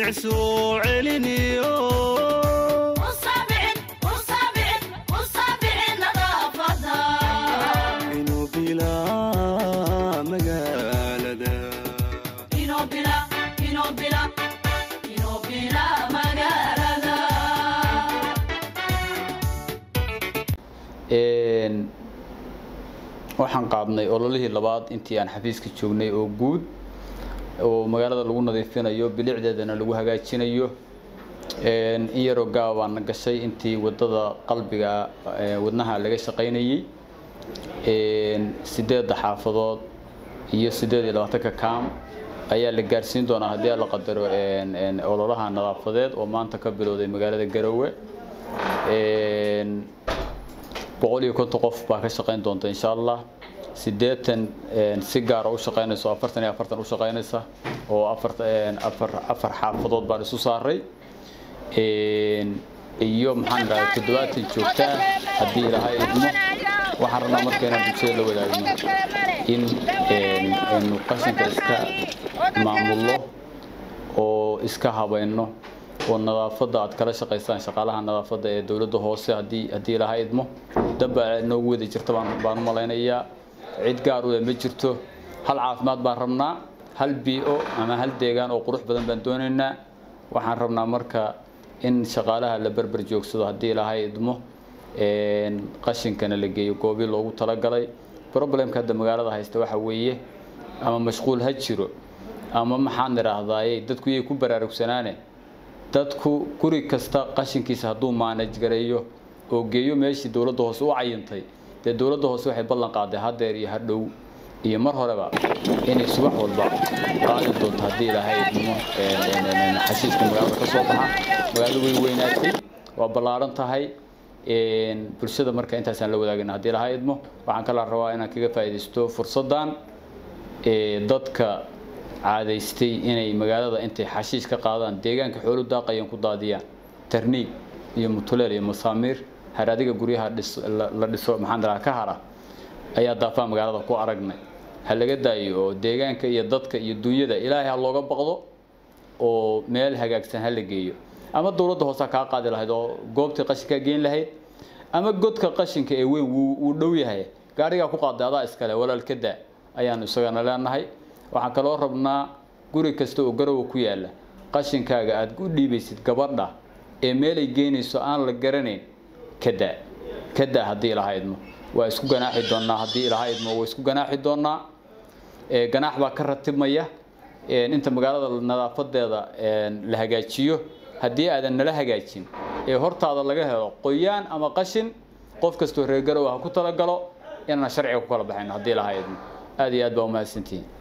bilicsuu celiniyo inuu bilaa magaalada waxaan qaadnay ololihii labaad intii aan xafiiska joognay oo guud oo magaalada lagu nadiifinayo bilicdeedana lagu hagaajinayo in yaroo gaabaan gashay intii wadada qalbiga wadnaha laga shaqaynayey sideedda xaafadood iyo sideed iyo labaatanka kaam ayaa la gaarsiin doonaa haddii la qadaro ololaha nadaafadeed oo maanta ka bilowday magaalada garowe boqol iyo konton qof baa ka shaqayn doonta insha allah sideetan si gaara u shaqaynayso afartan iyo afartan u shaqaynaysa oo afar afar afar xaafadood baan isu saaray iyo maxaan idhahdaa toddobaatan joogta ah haddii ilaahay idmo waxaan rabnaa marka inaan bulshada la wadaagno in aynu qashinka iska maamulno oo iska habayno oo nadaafadda aad kala shaqaysaan shaqaalaha nadaafadda ee dowladda hoose haddii haddii ilaahay idmo dambaa noogu wada jirta baan baan u malaynayaa cid gaar u leh ma jirto hal caafimaad baan rabnaa hal bii-o ama hal deegaan oo qurux badan baan doonaynaa waxaan rabnaa marka in shaqaalaha la berber joogsado haddii ilaahay idmo qashinkana la geeyo goobii loogu talagalay problemka hadda magaalada haysta waxa weeye ama mashquul ha jiro ama maxaan idhaahdaaye dadku yay ku baraarugsanaane dadku guri kasta qashinkiisa hadduu maanaj gareeyo oo geeyo meeshii dowladda hoose u cayintay dee dowladda hoose waxay ballan qaaday hadeer iyo hadhow iyo mar horeba inay subax walba qaadi doonto haddii ilaahay idmo xashiiska magaalada ka soo baxa magaalada way weynaatay waa ballaaran tahay bulshada marka intaasaan la wadaagana haddii ilaahay idmo waxaan kala rabaa inaan kaga faa'iidaysto fursaddan dadka caadaystay inay magaalada intay xashiish ka qaadaan deegaanka xoolu daaqayan ku daadiyaan tarniig iyo mutuleel iyo masaamiir haradiga guryaha la dhiso maxaan dhahaa ka hara ayaa daafaa magaalada ku aragnay ha laga daayo oo deegaanka iyo dadka iyo dunyada ilaahay ha looga baqdo oo meel hagaagsan ha la geeyo ama dowladda hoose kaa qaadi lahayd oo goobtii qashinkaa geyn lahayd ama godka qashinka ee weyn wuu dhow yahay gaarigaa ku qaaday adaa iskale walaal ka daa ayaanu isagana leenahay waxaan kaloo rabnaa guri kasta oo garowa ku yaala qashinkaaga aad u dhiibaysid gabadha ee meelay geynayso aan la garanayn kadaa kadaa haddii ilaha idmo waa isku ganaaxi doonaa haddii ilaha idmo waa isku ganaaxi doonaa ganaax baa ka ratibmaya inta magaalada nadaafadeeda la hagaajiyo haddii aadan nala hagaajin ee hortaada laga helo qoyaan ama qashin qof kastoo reer garowa ha ku talagalo inaan sharciga ku kala baxayno haddii ilaha idmo aad iyo aad baa umahadsantihiin